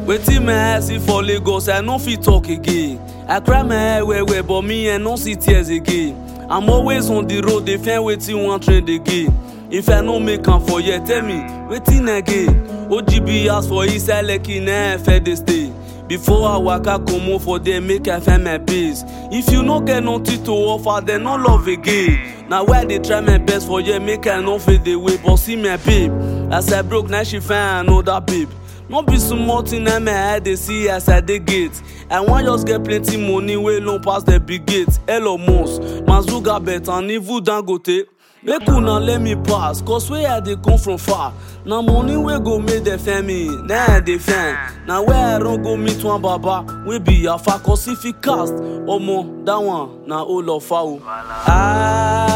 wetin my eye see for lagos i no fit talk again i cry my eye well well but me i no see tears again i'm always on the road dey find wetin wan trend again if i no make am for here tell me wetin again ogb house for inside lekki na i fẹ dey stay before i waka comot for there make i find my base if you no get nothing to offer then no love again na why i dey try my best for here make i no fade away but see my babe as i broke na she find another babe no be small thing na my eye dey see as i dey gate i wan just get plenty money wey long pass the big gate elon musk mazuga bet and even dangote make una let me pass cause where i dey come from far na money wey go make dem find me na i dey find na where i run go meet one baba wey be yafa cause if he cast omo that one na olofa o.